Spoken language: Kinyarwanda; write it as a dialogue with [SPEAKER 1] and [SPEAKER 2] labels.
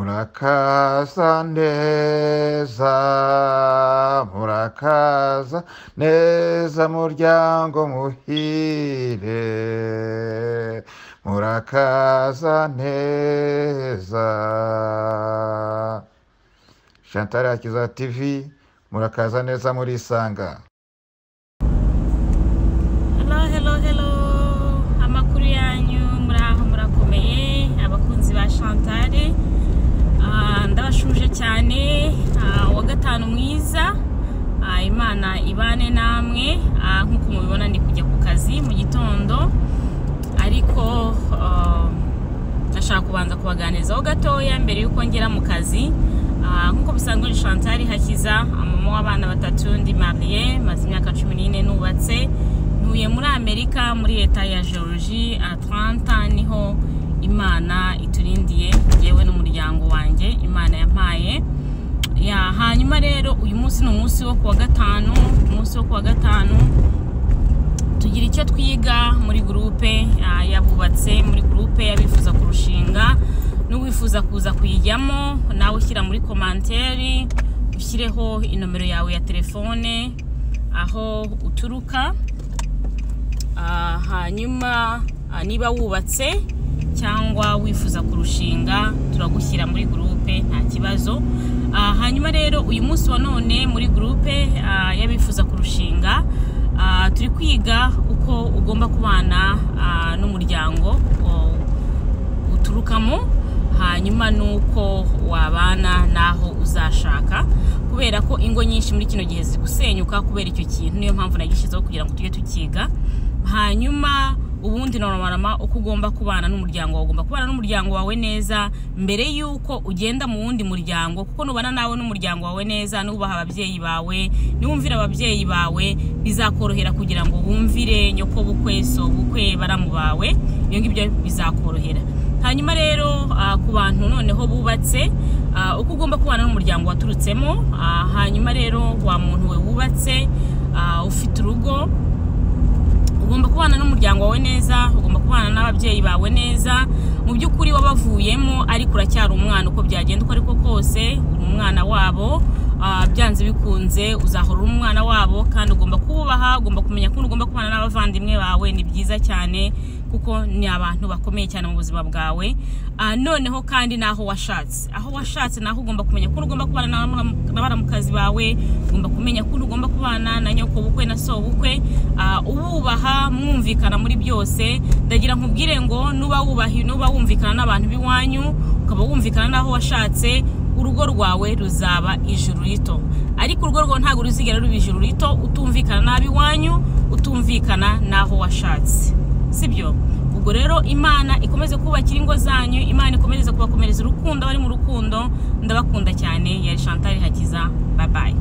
[SPEAKER 1] murakaza neza murakaza neza muryango muhire murakaza neza shantara yakiza tv murakaza neza murisanga
[SPEAKER 2] Hello, hello, hello. Amakuru yanyu muraho murakomeye abakunzi ba Chantal. Ah, ndabashuje cyane Ah, uwa gatanu mwiza Ah, imana ibane namwe Ah, nk'uko mubibona ndi kujya ku kazi mu gitondo ariko ah, ndashaka kubanza kubaganirizaho gatoya mbere y'uko ngera mu kazi Ah, nk'uko bisanzwe ni chantal hakiza mama w'abana batatu ndi mariye maze imyaka cumi n'ine nubatse ntuye muri amerika muri leta ya georgie atlanta niho imana iturindiye yewe n'umuryango wanjye imana yampaye ya hanyuma rero uyu munsi ni umunsi wo kuwa gatanu umunsi wo kuwa gatanu tugira icyo twiga muri gurupe ah, yabubatse muri gurupe y'abifuza kurushinga n'uwifuza kuza kuyijyamo nawe ushyira muri komanteri ushyireho inomero yawe ya telefone aho uturuka Ah, hanyuma ah, niba wubatse cyangwa wifuza kurushinga turagushyira muri gurupe nta kibazo Ah, hanyuma rero uyu munsi wa none muri gurupe ah, y'abifuza kurushinga ah, turi kwiga uko ugomba kubana ah, n'umuryango o- uturukamo hanyuma nuko wabana n'aho uzashaka kubera ko ingo nyinshi muri kino gihe ziri gusenyuka kubera icyo kintu niyo mpamvu nagishyizeho kugira ngo tujye tukiga hanyuma ubundi nonorama uko ugomba kubana n'umuryango wawe ugomba kubana n'umuryango wawe neza mbere y'uko ugenda mu wundi muryango kuko nubana nawe n'umuryango wawe neza nubaha ababyeyi bawe niwumvira ababyeyi bawe bizakorohera kugira ngo wumvire nyoko bukwe so bukwe baramu bawe ibyo ngibyo bizakorohera hanyuma rero ah, ku bantu noneho bubatse ah, uko ugomba kubana n'umuryango waturutsemo ah, hanyuma rero wa muntu we wubatse ah, ufite urugo ugomba kubana n'umuryango wawe neza ugomba kubana n'ababyeyi bawe neza mu by'ukuri wabavuyemo ariko uracyari umwana uko byagenda uko ariko kose uri umwana wabo ah, byanze bikunze uzahora uri umwana wabo kandi ugomba kububaha ugomba kumenya ko ugomba kubana n'abavandimwe bawe ni byiza cyane kuko ni abantu bakomeye cyane mu buzima bwawe Ah, noneho kandi n'aho washatse aho washatse naho ugomba kumenya ko ugomba kubana n'abaramu- n'abaramukazi bawe ugomba kumenya ko ugomba kubana na nyoko bukwe na so bukwe Ah, ububaha mwumvikana muri byose ndagira nkubwire ngo nuba wubahi nuba wumvikana n'abantu b'iwanyu ukaba wumvikana n'aho washatse urugo rwawe ruzaba ijuru rito ariko urugo rwawe ntabwo ruzigera ruba ijuru rito utumvikana n'ab'iwanyu utumvikana n'aho washatse sibyo ubwo rero imana ikomeze kubakira ingo zanyu imana ikomeze kubakomereza urukundo bari mu rukundo ndabakunda cyane yari chantal hakiza babaye